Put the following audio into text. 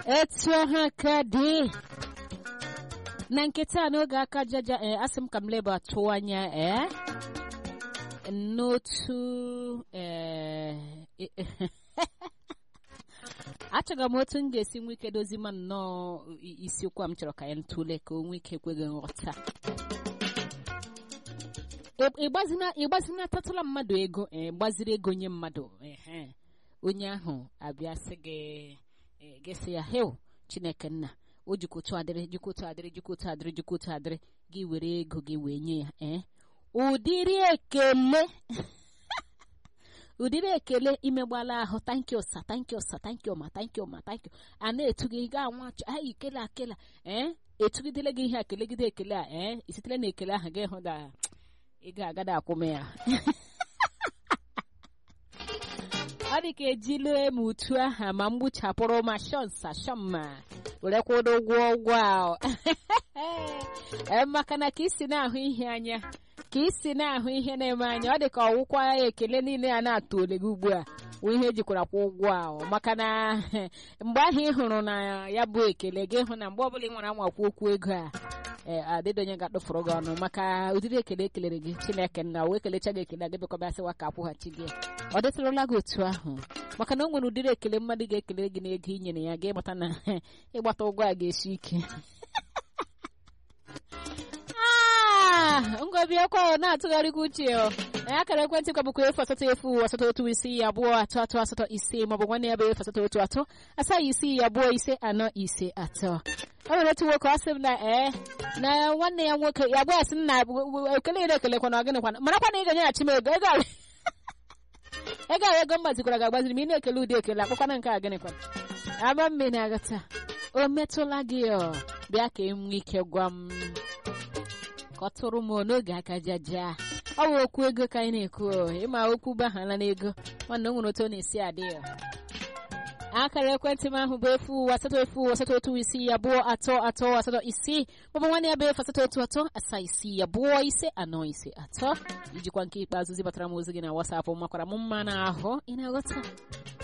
etu ha ka dị na nkịta n'oge aka jaja ee asị m ka m leba atụ anya ee n'otu ee achọga m otu m ga-esi nwe ike dozi ma nnọọ isiokwu a m chọrọ ka ya ntụle ka o nwee ike ekweghị nghọta ịgbazina tatụla mmadụ ego gbaziri ego nye mmadụ onye ahụ abịa sị gị gịsị ya heo chineke nna o jikọtụ adịrị jikọtụ adịrị jikọtụ adịrị jikọtụ adịrị gị were ego gị wee nye ya ee ụdịrị ekele ụdịrị ekele imegbala ahụ tankị ụsa tankị ụsa tankị ọma tankị ọma tankị a na-etu gị gaa nwa achọ anyị ikele akela ee etugidele gị ihe akelegide ekele a ee isitere na ekele ahụ gị hụ da ị ga-agada akwụme ya ọ dị ka ejilu eme utu aha ma mgbuchapụrụ ma shọnsa shọmma were kwụdo ụgwọ ụgwọ ahụ maka na ka isi na-ahụ ihe anya ka isi na-ahụ ihe na-eme anya ọ dị ka ọwụkwa ya ekele niile a na-atụ ole gị ugbu a wụ ihe ejikwara kwa ụgwọ ahụ maka na mgbe ahụ ị hụrụ na ya bụ ekele gị hụ na mgbe ọbụla ị nwere anwakwu okwu ego a adịdonye ga-atụfụrụ gị ọnụ maka ụdịrị ekele ekelere gị chineke nna wee kelecha gị ekele gị bekọbasịwa ka akwụghachi gị ọ dịtụrụla gị otu ahụ maka na o nwere ụdịrị ekele mmadụ ga-ekele gị n'ego i nyere ya ga ịmata na ịgbata ụgwọ a ga-esi ike ngobiakwa na-atụgharịkwa uche akara ekwentị kwa bụkwa efu asatọ efu asatọ otu isii abụọ atọ atọ asatọ ise maọbụ nwanne ya bụ efu asatọ otu atọ asaa isii abụọ ise anọ ise atọ o nwere otu nwoke ọ sị m na ee na nwanne ya nwoke ya gwa ya sị na ekele ire ekelekwa na ọgịnịkwa marakwa na ị ga-enyeghachi m ego ego ego ahụ ego m gbazikwara ga-agbaziri m ị na-ekele ụdị ekele akpọkwana nke a gịnịkwa aba mmiri aghọta o metụla gị ọ bịa ka e nwee ike gwa m ka ọ tụrụ m n'oge aka jaja ọ bụ okwu ego ka anyị na-ekwu ịma okwu bahala n'ego nwanne o nwere otu ọ na-esi adị ya akara ekwentị m ahụ bụ efu asatọ efu asatọ otu isii abụọ atọ atọ asatọ isii maọbụ nwanne ya bụ efu asatọ otu atọ asaa isii abụọ ise anọ ise atọ ijikwa nke ikpeazụ zibatara m ozi gị na wasapụ makwara m mma n'ahụ ị na-aghọta